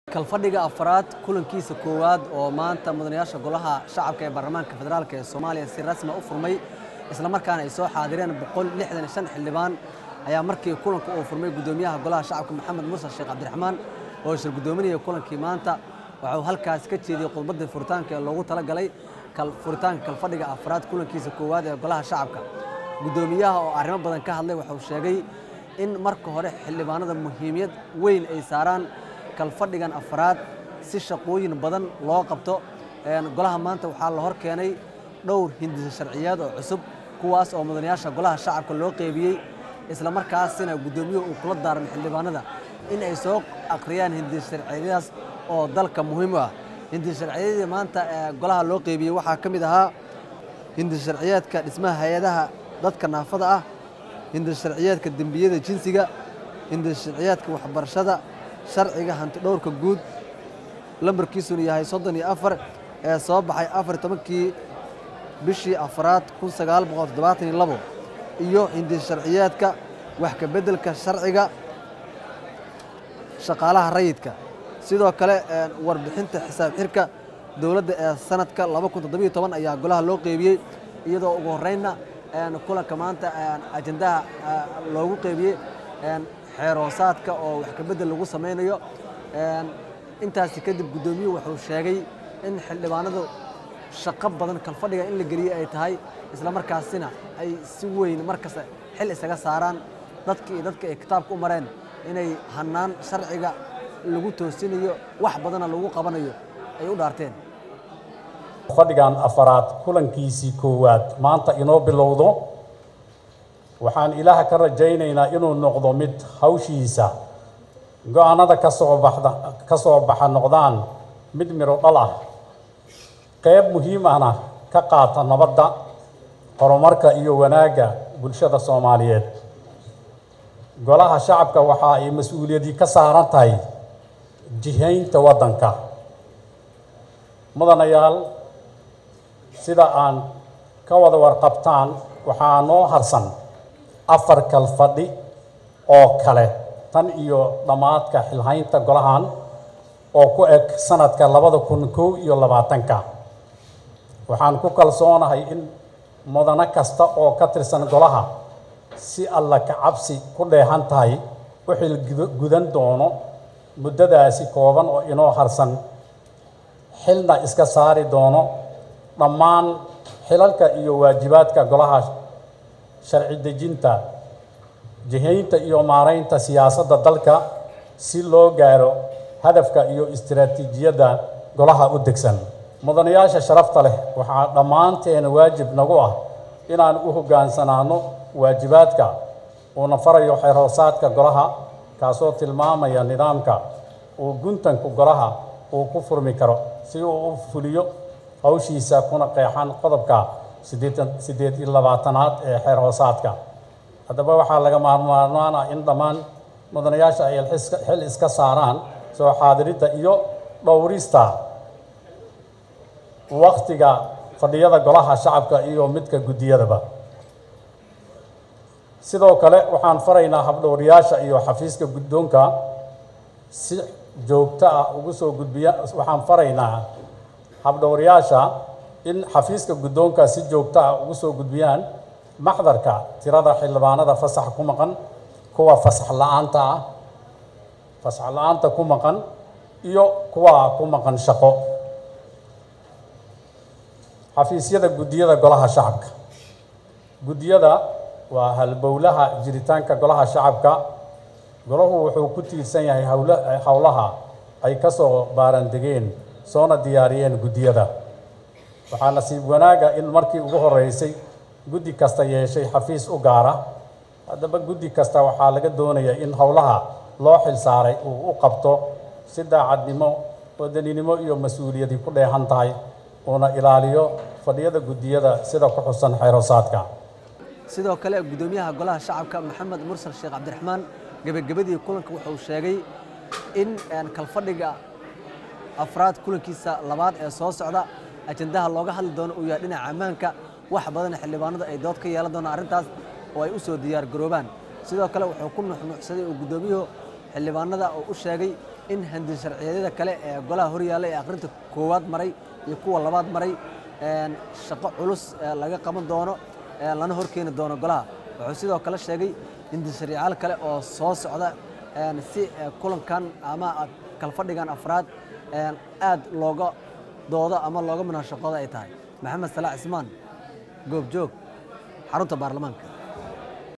kalfadhiga afraad kulankiisa koowaad oo maanta mudanayaasha golaha shacabka ee baarlamaanka federaalk ee soomaaliya si rasmi u furmay islamarkaana ay soo xaadireen boqol lixdan iyo shan xildhibaan ayaa markii kulanka uu furmay guddoomiyaha golaha shacabka maxamed muuse sheekh cabdiraxmaan oo shir guddoominaya kulankii maanta waxuu halkaas ka jeediyey khudbaddii furitaanka ee loogu talagalay furitaanka kalfadhiga afraad kulankiisa koowaad ee golaha shacabka guddoomiyaha oo arrimo badan ka hadlay wuxuu sheegay in marka hore xildhibaanada muhiimiyad weyn ay saaraan kalfadhigan afraad si shaqooyin badan loo qabto golaha maanta waxaa la hor keenay dhowr hindisa sharciyeed oo cusub kuwaas oo mudanayaasha golaha shacabka loo qeybiyey isla markaasina guddoomiyuhu uu kula daarmay xildhibaanada in ay soo akhriyaan hindisa sharciyadaas oo dalka muhiim u ah hindisa sharciyadii maanta golaha loo qeybiyey waxaa ka mid ahaa hindisa sharciyeedka dhismaha hay-adaha dadka naafada ah hindisa sharciyeedka dembiyada jinsiga hindisa sharciyeedka waxbarashada sharciga hanti dhowrka guud lambarkiisuna yahay soddon iyo afar ee soo baxay afar tobankii bishii afraad kun sagaal boqol toddobaatan iyo labo iyo hindisa sharciyeedka wax ka beddelka sharciga shaqaalaha rayidka sidoo kale warbixinta xisaab xirka dowladda ee sanadka laba kun toddobiyo toban ayaa golaha loo qeybiyey iyadoo ugu horreynna kulanka maanta ajandaha loogu qeybiyey xeeroosaadka oo wax ka beddel lagu samaynayo intaasi kadib guddoomiyuhu wuxuu sheegay in xildhibaanadu shaqo badan kalfadhiga in la geliyey ay tahay isla markaasina ay si weyn markasta xil isaga saaraan dadka iyo dadka ay kitaabka u mareen inay hannaan sharciga lagu toosinayo wax badanna lagu qabanayo ay u dhaarteen fadhigan afaraad kulankiisii koowaad maanta inoo bilowdo waxaan ilaaha ka rajaynaynaa inuu noqdo mid hawshiisa go-aanada ka soo baxda ka soo baxa noqdaan mid midho dhal ah qayb muhiim ahna ka qaata nabadda horumarka iyo wanaagga bulshada soomaaliyeed golaha shacabka waxa ay mas-uuliyadii ka saaran tahay jihaynta waddanka mudanayaal sida aan ka wada warqabtaan waxaa noo harsan afar kalfadhi oo kale tan iyo dhammaadka xilhaynta golahan oo ku eg sanadka labada kun kow iyo labaatanka waxaan ku kalsoonahay in mudano kasta oo ka tirsan golaha si alla ka cabsi ku dheehan tahay u xilgudan doono muddadaasi kooban oo inoo harsan xilna iska saari doono dhammaan xilalka iyo waajibaadka golaha sharci dejinta jihaynta iyo maaraynta siyaasadda dalka si loo gaaro hadafka iyo istiraatiijiyadda golaha u degsan mudanayaasha sharafta leh waxaa dhammaanteena waajib nagu ah inaan u hoggaansanaano waajibaadka uuna farayo xeroosaadka golaha kaasoo tilmaamaya nidaamka uu guntanku golaha uu ku furmi karo si uu u fuliyo hawshiisa kuna qeexan qodobka siddeed iyo labaatanaad ee xeer hoosaadka haddaba waxaa laga maarmaarmaan ah in dhammaan mudanayaasha ay xil iska saaraan soo xaadiridda iyo dhowrista wakhtiga fadhiyada golaha shacabka iyo midka guddiyadaba sidoo kale waxaan faraynaa habdhowriyaasha iyo xafiiska guddoonka si joogto ah ugu soo gudbiya waxaan faraynaa habdhowriyaasha in xafiiska guddoonka si joogto ah ugu soo gudbiyaan maxdarka tirada xildhibaanada fasax ku maqan kuwa fasax la-aanta ah fasax la-aanta ku maqan iyo kuwa ku maqan shaqo xafiisyada guddiyada golaha shacabka guddiyada waa halbowlaha jiritaanka golaha shacabka golahu wuxuu ku tiirsan yahay howlaha ay ka soo baarandegeen soona diyaariyeen guddiyada waxaa nasiib wanaaga in markii ugu horeysay guddi kasta yeeshay xafiis u gaara haddaba guddi kasta waxaa laga doonayaa in howlaha loo xil saaray uu u qabto si daacadnimo wadaninimo iyo mas-uuliyadii ku dheehan tahay uuna ilaaliyo fadhiyada guddiyada sida ku xusan xeeroosaadka sidoo kale guddoomiyaha golaha shacabka maxamed mursal sheekh cabdiraxmaan gebagabadii kulanka wuxuu sheegay in kalfadhiga afraad kulankiisa labaad ee soo socda ajandaha looga hadli doono uu yahay dhinaca ammaanka wax badan xildhibaanadu ay dood ka yeelan doonaan arrintaas oo ay u soo diyaar garoobaan sidoo kale wuxuu ku nuxnuuxsaday oo guddoomiyuhu xildhibaanada oo u sheegay in handi sharciyeedyada kale ee golaha horyaalla ee akhrinta koowaad maray iyo kuwa labaad maray shaqo culus laga qaban doono lana horkeeni doono golaha wuxuu sidoo kale sheegay hindi sharciyaal kale oo soo socda si kulankan ama kalfadhigan afraad aad looga doodo ama looga munaashaqoodo ay tahay maxamed salaax cismaan goobjoog xarunta baarlamaanka